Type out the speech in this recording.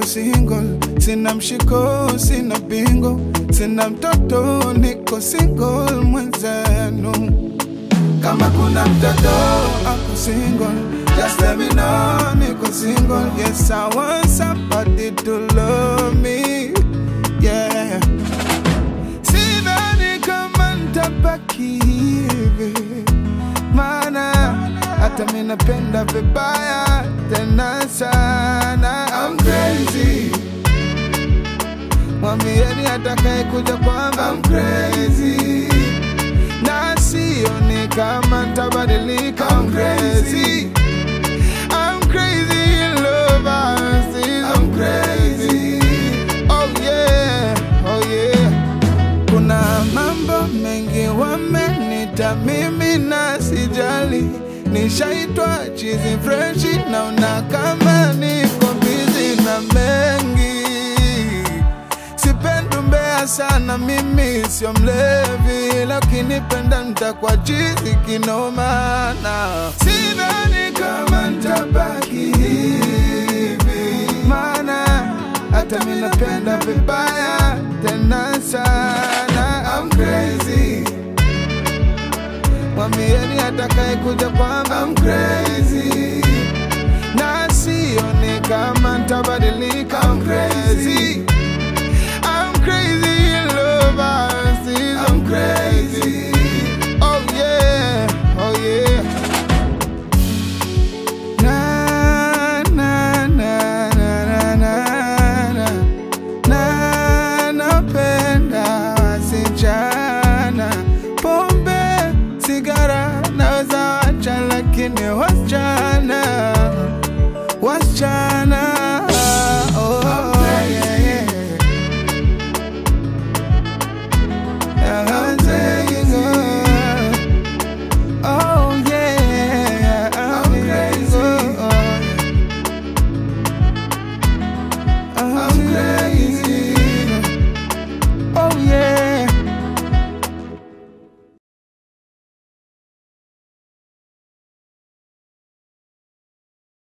single, sina mshiko, sina bingo, sina mtoto, niko single mwenzenu. Kama kuna mtoto ako single, just let me know, niko single. Yes, I want somebody to love me, yeah. Sidhani kama nitabaki hivi, maana hata mi napenda vibaya tena sana. I'm crazy, mwambieni atakaye kuja kwamba I'm crazy, na sioni kama nitabadilika. I'm crazy, I'm crazy in love. I'm crazy, oh yeah, oh yeah. Kuna mambo mengi wamenita mimi na sijali, nishaitwa chizi freshi, naona kama niko bizi na mengi. Sipendi mbea sana, mimi sio mlevi, lakini penda nitakuwa chizi kinomana. Sidhani kama nitabaki hivi, maana hata mi napenda vibaya tena sana. I'm crazy, mwambieni atakaye kuja kwamba I'm crazy, na sioni kama nitabadilika. I'm crazy, I'm crazy in love. I'm crazy, oh yeah, oh yeah. Na, na, na, na, na, na, na. Na napenda wasichana, pombe, sigara naweza wacha, lakini wasichana, wasichana